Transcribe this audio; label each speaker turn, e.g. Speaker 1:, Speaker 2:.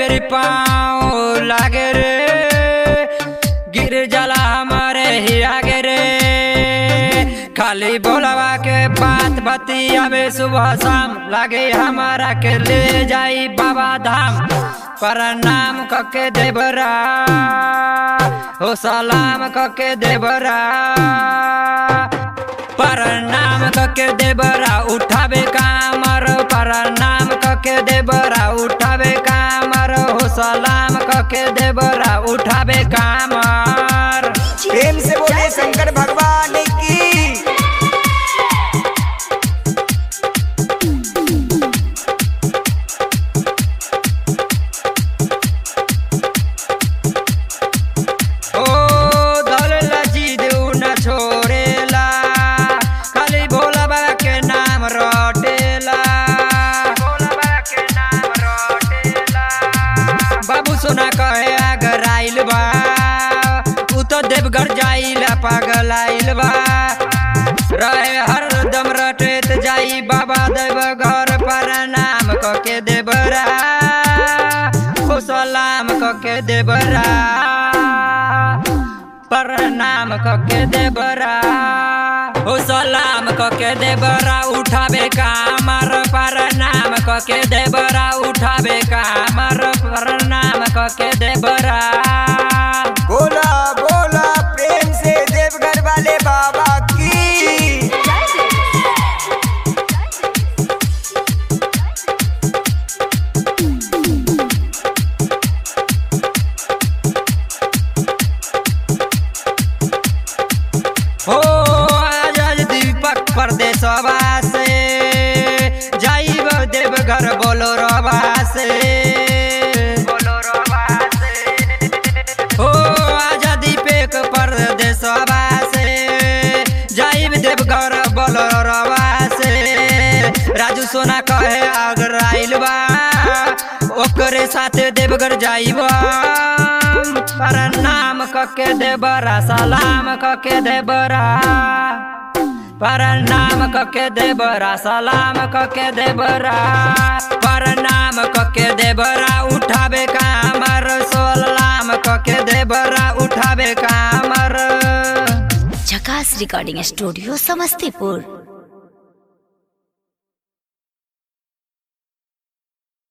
Speaker 1: बेरी पाँव लागे रे गिर जाला हमारे ही आगे रे खाली बोलवा के बात बतियावे सुबह शाम लागे हमारा के ले जाई बाबा धाम प्रणाम कके देवरा हो सलाम कके देवरा प्रणाम कके देवरा उठावे कामर प्रणाम कके देवरा उठावे कामर हो सलाम कके देवरा उठावे कामर
Speaker 2: प्रेम से बोले शंकर भगवान की
Speaker 1: ओ दौलला जीद न छोड़ेला खाली भोला बाबा के नाम रटेला भोला बाबा के नाम रटेला बाबू सोना कहे अगर आइल बा उ तो देवघर जाइला पागल आइल बा रहे हरदम रटेत जाई बाबा देवघर पर नाम कके देवरा ओ सलाम कके देवरा प्रणाम कके देवरा ओ सलाम कके देवरा उठावे कामर प्रणाम कके देवरा उठावे कामर प्रणाम कके देवरा
Speaker 2: बोला बोला प्रेम से देवघर वाले बाबा की
Speaker 1: हो आजाद दीपक परदेशवा से जाइब देवघर बोलो रवा से बोलो रवा से हो आजा दीपक परदेशवा से जाइब देवघर बोलो रवा से राजू सोना कहे अगर आइल बा ओकरे साथे देवघर जाइब प्रणाम कके देबरा सलाम कके देबरा प्रणाम कके देबरा सलाम कके देबरा प्रणाम कके देबरा उठावे कामर सलाम कके देबरा उठावे कामर
Speaker 3: झकास रिकॉर्डिंग स्टूडियो समस्तीपुर